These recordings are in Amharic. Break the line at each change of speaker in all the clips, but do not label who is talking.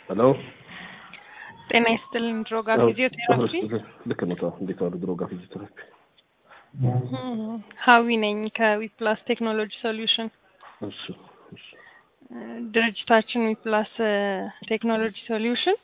ሄሎ
ጤና ይስጥልን። ድሮጋ ፊዚዮቴራፒ
ልክ ነው። ተው እንዴት ዋሉ? ድሮጋ ፊዚዮቴራፒ
ሀዊ ነኝ ከዊፕላስ ቴክኖሎጂ ሶሉሽን።
እሱ እሱ
ድርጅታችን ዊፕላስ ቴክኖሎጂ ሶሉሽን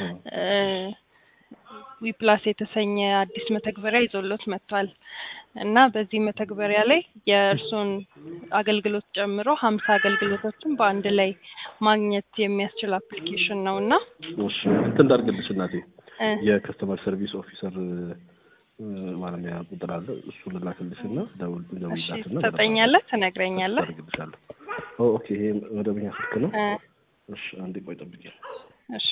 ዊፕላስ የተሰኘ አዲስ መተግበሪያ ይዞሎት መጥቷል እና በዚህ መተግበሪያ ላይ የእርሱን አገልግሎት ጨምሮ ሀምሳ አገልግሎቶችን በአንድ ላይ ማግኘት የሚያስችል አፕሊኬሽን ነው እና
እሺ እንትን እንዳድርግልሽ እናቴ የከስተመር ሰርቪስ ኦፊሰር ማለሚያ ቁጥር አለ እሱን ላክልሽ እና ደውል ደውልላትና
ትሰጠኛለህ፣ ትነግረኛለህ።
አድርግልሻለሁ። ኦኬ ይሄ መደበኛ ስልክ ነው። እሺ አንዴ ቆይ ጠብቂ።
እሺ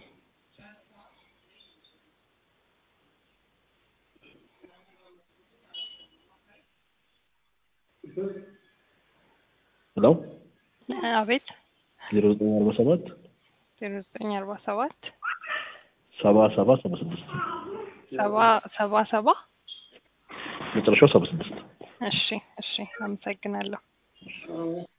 ሄሎ
አቤት
ዜሮ ዘጠኝ አርባ ሰባት
ዜሮ ዘጠኝ አርባ ሰባት
ሰባ ሰባ ሰባ ስድስት
ሰባ ሰባ ሰባ
መጨረሻው ሰባ ስድስት
እሺ እሺ አመሰግናለሁ።